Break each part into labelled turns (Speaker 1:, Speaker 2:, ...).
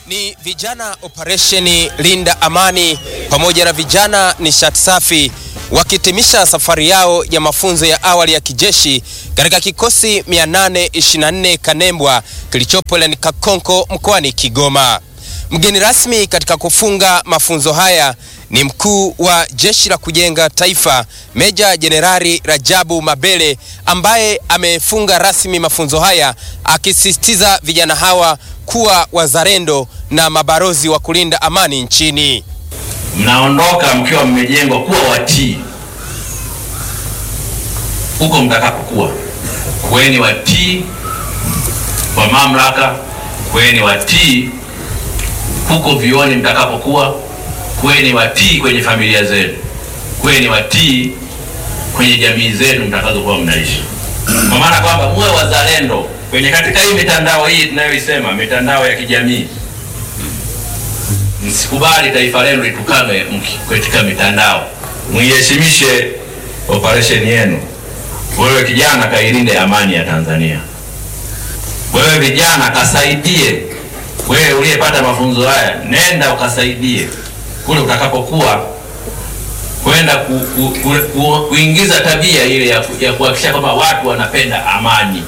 Speaker 1: Ni vijana operesheni Linda Amani pamoja na vijana nishati safi wakihitimisha safari yao ya mafunzo ya awali ya kijeshi katika kikosi 824 Kanembwa kilichopo wilayani Kakonko mkoani Kigoma. Mgeni rasmi katika kufunga mafunzo haya ni mkuu wa Jeshi la Kujenga Taifa Meja Jenerali Rajabu Mabele ambaye amefunga rasmi mafunzo haya akisisitiza vijana hawa kuwa wazalendo na mabarozi wa kulinda amani nchini.
Speaker 2: Mnaondoka mkiwa mmejengwa kuwa watii huko mtakapokuwa. Kuweni watii kwa mamlaka, kuweni watii huko vioni mtakapokuwa, kuweni watii kwenye familia zenu, kuweni watii kwenye jamii zenu mtakazokuwa mnaishi, kwa maana kwamba muwe wazalendo kwenye katika hii mitandao hii tunayoisema mitandao ya kijamii. Msikubali taifa lenu litukanwe katika mitandao, muiheshimishe operation yenu. Wewe kijana, kailinde amani ya Tanzania. Wewe vijana, kasaidie. Wewe uliyepata mafunzo haya, nenda ukasaidie kule utakapokuwa kwenda ku, ku, ku, ku, kuingiza tabia ile ya, ya kuhakikisha kwamba watu wanapenda amani.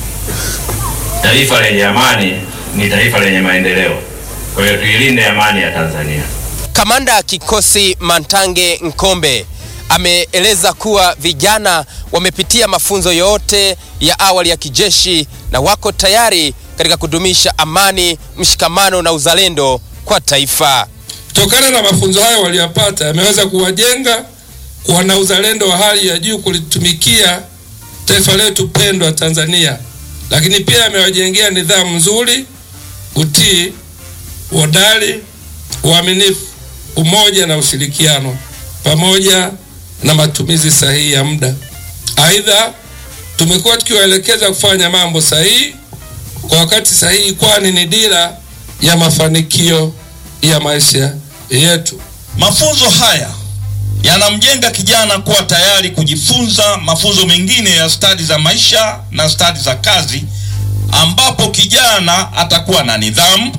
Speaker 2: Taifa lenye amani ni taifa lenye maendeleo. Kwa hiyo tuilinde amani ya Tanzania.
Speaker 1: Kamanda kikosi Mantange Nkombe ameeleza kuwa vijana wamepitia mafunzo yote ya awali ya kijeshi na wako tayari katika kudumisha amani, mshikamano na uzalendo kwa taifa.
Speaker 3: Kutokana na mafunzo hayo waliyopata, yameweza kuwajenga kuwa na uzalendo wa hali ya juu kulitumikia taifa letu pendwa Tanzania, lakini pia yamewajengea nidhamu nzuri, utii, uhodari, uaminifu, umoja na ushirikiano pamoja na matumizi sahihi ya muda. Aidha, tumekuwa tukiwaelekeza kufanya mambo sahihi kwa wakati sahihi, kwani ni dira ya mafanikio ya maisha yetu.
Speaker 4: Mafunzo haya yanamjenga kijana kuwa tayari kujifunza mafunzo mengine ya stadi za maisha na stadi za kazi, ambapo kijana atakuwa na nidhamu,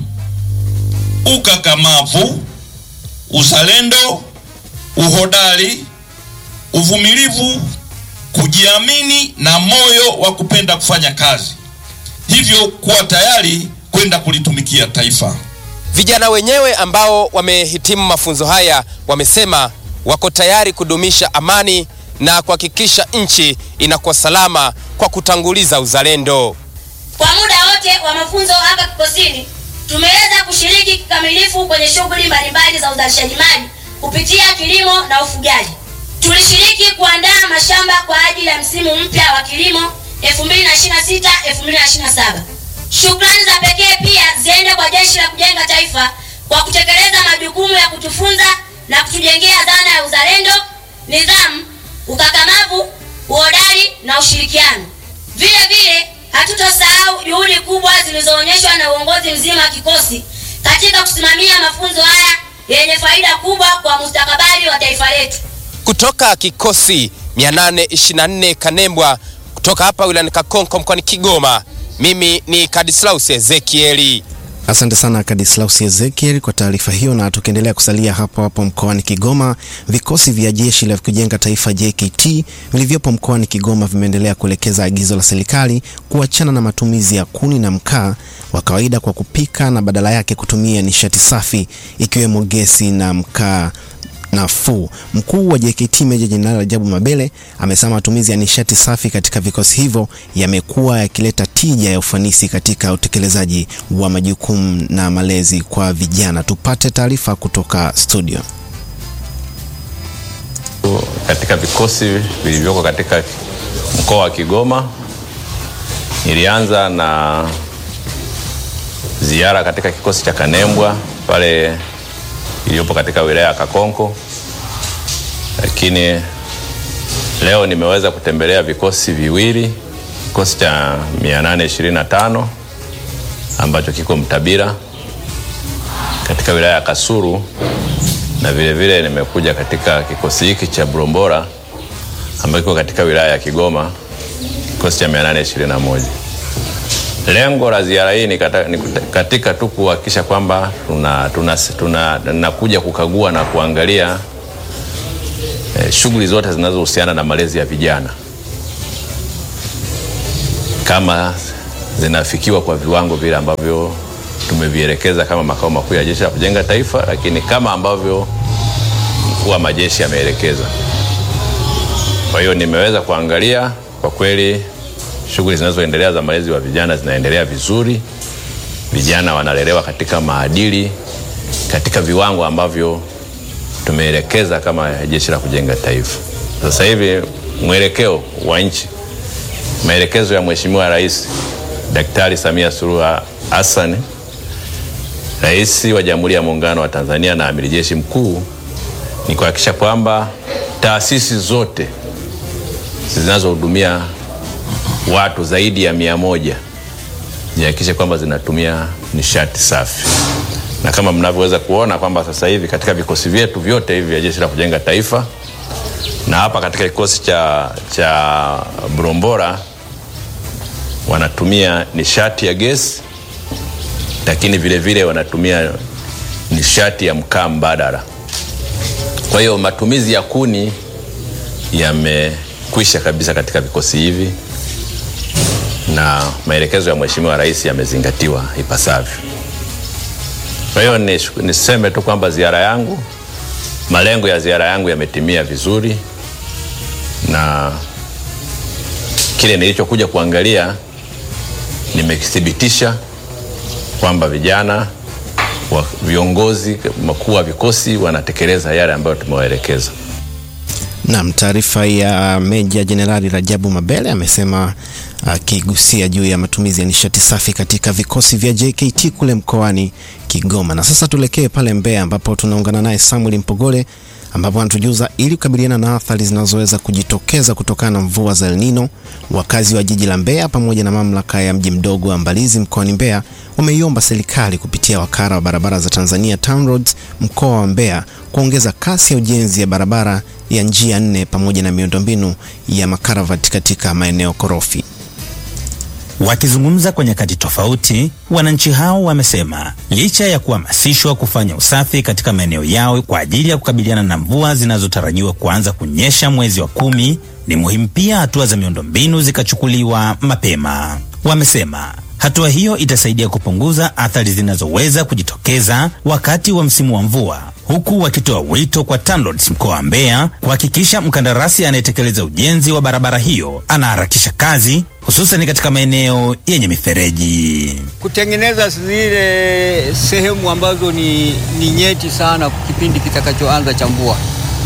Speaker 4: ukakamavu, uzalendo, uhodari, uvumilivu, kujiamini na moyo wa kupenda kufanya kazi, hivyo kuwa tayari kwenda kulitumikia taifa.
Speaker 1: Vijana wenyewe ambao wamehitimu mafunzo haya wamesema wako tayari kudumisha amani na kuhakikisha nchi inakuwa salama kwa kutanguliza uzalendo.
Speaker 5: Kwa muda wote wa mafunzo hapa kikosini tumeweza kushiriki kikamilifu kwenye shughuli mbalimbali za uzalishaji mali kupitia kilimo na ufugaji. Tulishiriki kuandaa mashamba kwa ajili ya msimu mpya wa kilimo 2026 2027. Shukrani za pekee pia ziende kwa Jeshi la Kujenga Taifa kwa kutekeleza majukumu ya kutufunza na kutujengea dhana ya uzalendo, nidhamu, ukakamavu, uhodari na ushirikiano. Vile vile hatutosahau juhudi kubwa zilizoonyeshwa na uongozi mzima wa kikosi katika kusimamia mafunzo haya yenye faida kubwa kwa mustakabali wa taifa letu.
Speaker 1: Kutoka kikosi 824 Kanembwa kutoka hapa wilayani Kakonko mkoani Kigoma, mimi ni Kadislaus Ezekieli.
Speaker 6: Asante sana Kadislaus Ezekiel kwa taarifa hiyo. Na tukiendelea kusalia hapo hapo mkoani Kigoma, vikosi vya jeshi la kujenga taifa JKT vilivyopo mkoani Kigoma vimeendelea kuelekeza agizo la serikali kuachana na matumizi ya kuni na mkaa wa kawaida kwa kupika na badala yake kutumia nishati safi ikiwemo gesi na mkaa nafuu. Mkuu wa JKT Meja Jenerali Rajabu Mabele amesema matumizi ya nishati safi katika vikosi hivyo yamekuwa yakileta tija ya ufanisi katika utekelezaji wa majukumu na malezi kwa vijana. Tupate taarifa kutoka studio.
Speaker 7: Katika vikosi vilivyoko katika mkoa wa Kigoma, nilianza na ziara katika kikosi cha Kanembwa pale iliyopo katika wilaya ya Kakonko, lakini leo nimeweza kutembelea vikosi viwili, kikosi cha 825 ambacho kiko Mtabira katika wilaya ya Kasulu, na vile vile nimekuja katika kikosi hiki cha Bulombora ambacho kiko katika wilaya ya Kigoma, kikosi cha 821. Lengo la ziara hii ni kata- ni kuta- katika tu kuhakikisha kwamba tuna, tuna, tuna, nakuja kukagua na kuangalia eh, shughuli zote zinazohusiana na malezi ya vijana kama zinafikiwa kwa viwango vile ambavyo tumevielekeza kama makao makuu ya Jeshi la Kujenga Taifa, lakini kama ambavyo mkuu wa majeshi ameelekeza. Kwa hiyo nimeweza kuangalia kwa kweli shughuli zinazoendelea za malezi wa vijana zinaendelea vizuri. Vijana wanalelewa katika maadili, katika viwango ambavyo tumeelekeza kama Jeshi la Kujenga Taifa. Sasa hivi mwelekeo wa nchi, maelekezo ya Mheshimiwa Rais Daktari Samia Suluhu Hassan, Rais wa Jamhuri ya Muungano wa Tanzania na Amiri Jeshi Mkuu ni kuhakikisha kwamba taasisi zote zinazohudumia watu zaidi ya mia moja zihakikishe kwamba zinatumia nishati safi, na kama mnavyoweza kuona kwamba sasa hivi katika vikosi vyetu vyote hivi vya Jeshi la Kujenga Taifa na hapa katika kikosi cha, cha Bulombora wanatumia nishati ya gesi, lakini vile vile wanatumia nishati ya mkaa mbadala. Kwa hiyo matumizi ya kuni yamekwisha kabisa katika vikosi hivi na maelekezo ya Mheshimiwa Rais yamezingatiwa ipasavyo. Kwa hiyo nish- niseme tu kwamba ziara yangu, malengo ya ziara yangu yametimia vizuri, na kile nilichokuja kuangalia nimekithibitisha kwamba vijana wa viongozi makuu wa vikosi wanatekeleza yale ambayo tumewaelekeza.
Speaker 6: Naam, taarifa ya Meja Jenerali Rajabu Mabele amesema akigusia juu ya matumizi ya nishati safi katika vikosi vya JKT kule mkoani Kigoma. Na sasa tuelekee pale Mbeya ambapo tunaungana naye Samuel Mpogole ambapo anatujuza ili kukabiliana na athari zinazoweza kujitokeza kutokana na mvua za El Nino, wakazi wa jiji la Mbeya pamoja na mamlaka ya mji mdogo wa Mbalizi mkoani Mbeya wameiomba serikali kupitia wakala wa barabara za Tanzania TANROADS mkoa wa Mbeya kuongeza kasi ya ujenzi ya barabara ya njia nne pamoja na miundombinu ya makaravati katika maeneo korofi.
Speaker 8: Wakizungumza kwa nyakati tofauti, wananchi hao wamesema licha ya kuhamasishwa kufanya usafi katika maeneo yao kwa ajili ya kukabiliana na mvua zinazotarajiwa kuanza kunyesha mwezi wa kumi, ni muhimu pia hatua za miundombinu zikachukuliwa mapema. Wamesema hatua hiyo itasaidia kupunguza athari zinazoweza kujitokeza wakati wa msimu wa mvua, huku wakitoa wito kwa TANROADS mkoa wa Mbeya kuhakikisha mkandarasi anayetekeleza ujenzi wa barabara hiyo anaharakisha kazi hususan katika maeneo yenye mifereji.
Speaker 9: kutengeneza zile sehemu ambazo ni, ni nyeti sana kipindi kitakachoanza cha mvua,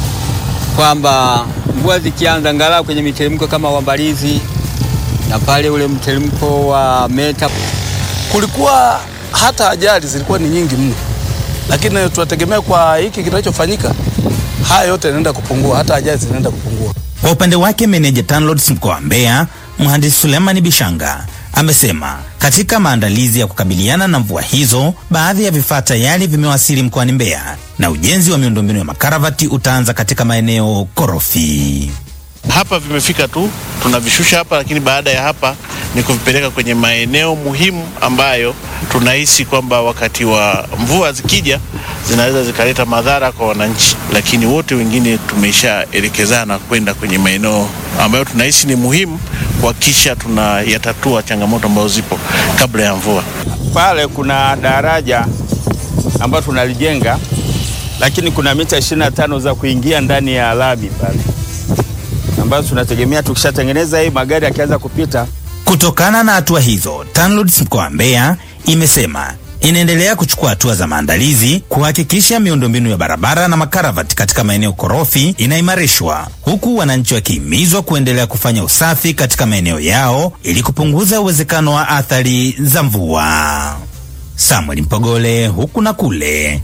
Speaker 9: kwamba mvua zikianza angalau kwenye miteremko kama Wambalizi na pale ule mteremko wa Meta
Speaker 10: kulikuwa hata ajali zilikuwa ni nyingi mno, lakini tunategemea kwa hiki kinachofanyika, haya yote yanaenda kupungua, hata ajali zinaenda kupungua.
Speaker 8: Kwa upande wake, meneja TANROADS mkoa wa Mbeya mhandisi Sulemani Bishanga amesema katika maandalizi ya kukabiliana na mvua hizo, baadhi ya vifaa tayari vimewasili mkoani Mbeya na ujenzi wa miundombinu ya makaravati utaanza katika maeneo korofi.
Speaker 11: hapa vimefika tu tunavishusha hapa, lakini baada ya hapa ni kuvipeleka kwenye maeneo muhimu ambayo tunahisi kwamba wakati wa mvua zikija zinaweza zikaleta madhara kwa wananchi, lakini wote wengine tumeshaelekezana kwenda kwenye maeneo ambayo tunahisi ni muhimu kuhakikisha tunayatatua changamoto ambazo zipo kabla ya mvua.
Speaker 9: pale kuna daraja ambayo tunalijenga, lakini kuna mita 25 za kuingia ndani ya lami pale, ambazo tunategemea tukishatengeneza hii magari yakianza kupita
Speaker 8: Kutokana na hatua hizo, TANROADS mkoa wa Mbeya imesema inaendelea kuchukua hatua za maandalizi kuhakikisha miundombinu ya barabara na makaravati katika maeneo korofi inaimarishwa, huku wananchi wakihimizwa kuendelea kufanya usafi katika maeneo yao ili kupunguza uwezekano wa athari za mvua. Samuel Mpogole, huku na kule,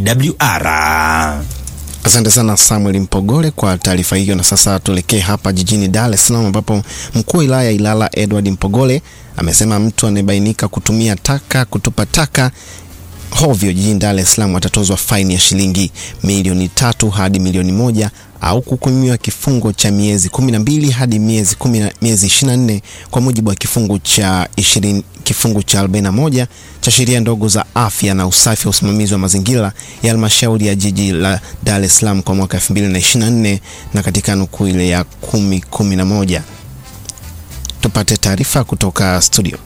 Speaker 8: AWR.
Speaker 6: Asante sana Samuel Mpogole kwa taarifa hiyo. Na sasa tuelekee hapa jijini Dar es Salaam ambapo mkuu wa wilaya ya Ilala Edward Mpogole amesema mtu anayebainika kutumia taka kutupa taka hovyo jijini Dar es Salaam watatozwa faini ya shilingi milioni tatu hadi milioni moja au kuhukumiwa kifungo cha miezi 12 hadi miezi 10 miezi 24 kwa mujibu wa kifungu cha 20 kifungu cha 41 cha sheria ndogo za afya na usafi wa usimamizi wa mazingira ya halmashauri ya jiji la Dar es Salaam kwa mwaka 2024 na katika nukuu ile ya 1011. Tupate taarifa kutoka studio.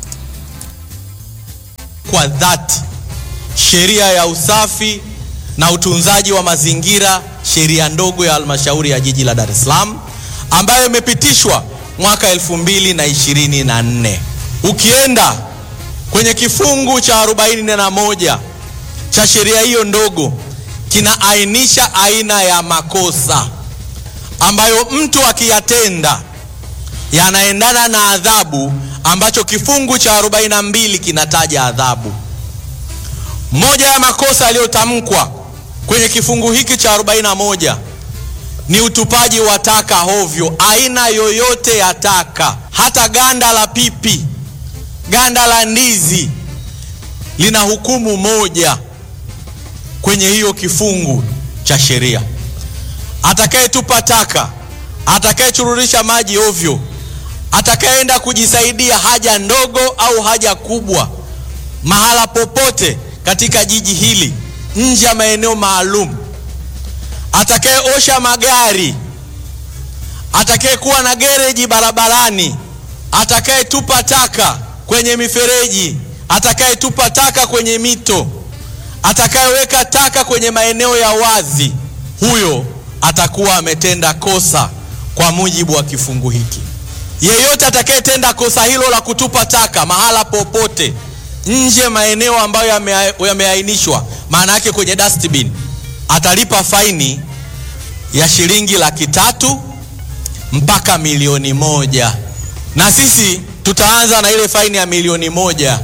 Speaker 12: Kwa dhati sheria ya usafi na utunzaji wa mazingira, sheria ndogo ya halmashauri ya jiji la Dar es Salaam ambayo imepitishwa mwaka elfu mbili na ishirini na nne. Ukienda kwenye kifungu cha arobaini na moja cha sheria hiyo ndogo kinaainisha aina ya makosa ambayo mtu akiyatenda yanaendana na adhabu ambacho kifungu cha 42 kinataja adhabu. Moja ya makosa yaliyotamkwa kwenye kifungu hiki cha 41 ni utupaji wa taka hovyo, aina yoyote ya taka, hata ganda la pipi, ganda la ndizi lina hukumu moja kwenye hiyo kifungu cha sheria. Atakayetupa taka, atakayechururisha maji ovyo, atakayeenda kujisaidia haja ndogo au haja kubwa mahala popote katika jiji hili nje ya maeneo maalum, atakayeosha magari, atakayekuwa na gereji barabarani, atakayetupa taka kwenye mifereji, atakayetupa taka kwenye mito, atakayeweka taka kwenye maeneo ya wazi, huyo atakuwa ametenda kosa kwa mujibu wa kifungu hiki. Yeyote atakayetenda kosa hilo la kutupa taka mahala popote nje maeneo ambayo yameainishwa, maana yake kwenye dustbin, atalipa faini ya shilingi laki tatu mpaka milioni moja. Na sisi tutaanza na ile faini ya milioni moja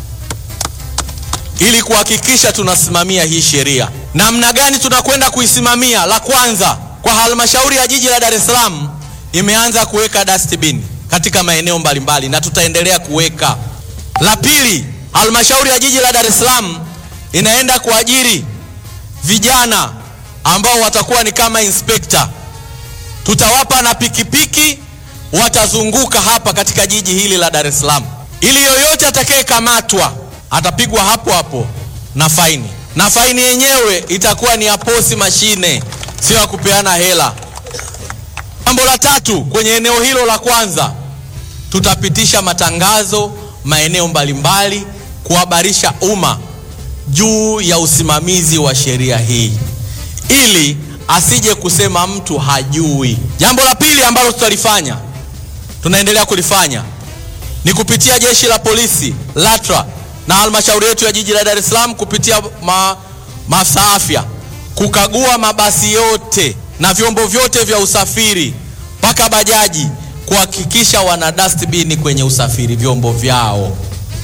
Speaker 12: ili kuhakikisha tunasimamia hii sheria. Namna gani tunakwenda kuisimamia? La kwanza, kwa halmashauri ya jiji la Dar es Salaam imeanza kuweka dustbin katika maeneo mbalimbali na tutaendelea kuweka. La pili, halmashauri ya jiji la Dar es Salaam inaenda kuajiri vijana ambao watakuwa ni kama inspekta. Tutawapa na pikipiki, watazunguka hapa katika jiji hili la Dar es Salaam, ili yoyote atakayekamatwa atapigwa hapo hapo na faini, na faini yenyewe itakuwa ni ya posi mashine, sio ya kupeana hela. Jambo la tatu, kwenye eneo hilo la kwanza, tutapitisha matangazo maeneo mbalimbali kuhabarisha umma juu ya usimamizi wa sheria hii ili asije kusema mtu hajui. Jambo la pili ambalo tutalifanya, tunaendelea kulifanya ni kupitia jeshi la polisi LATRA na halmashauri yetu ya jiji la Dar es Salaam kupitia ma, maafisa afya kukagua mabasi yote na vyombo vyote vya usafiri mpaka bajaji kuhakikisha wana dustbin kwenye usafiri vyombo vyao,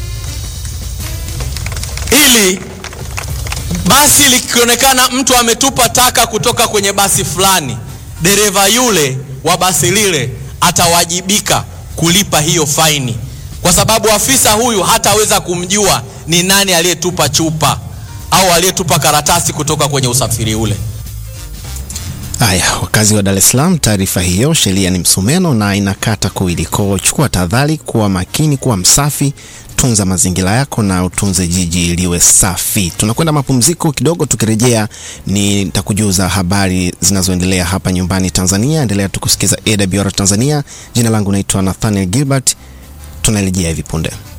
Speaker 12: ili basi likionekana mtu ametupa taka kutoka kwenye basi fulani, dereva yule wa basi lile atawajibika kulipa hiyo faini, kwa sababu afisa huyu hataweza kumjua ni nani aliyetupa chupa au aliyetupa karatasi kutoka kwenye usafiri ule.
Speaker 6: Haya, wakazi wa Dar es Salaam, taarifa hiyo, sheria ni msumeno na inakata kuwili. Kwa chukua tahadhari, kuwa makini, kuwa msafi, tunza mazingira yako na utunze jiji liwe safi. Tunakwenda mapumziko kidogo, tukirejea nitakujuza habari zinazoendelea hapa nyumbani Tanzania. Endelea tukusikiza AWR Tanzania. Jina langu naitwa Nathaniel Gilbert, tunarejea hivi punde.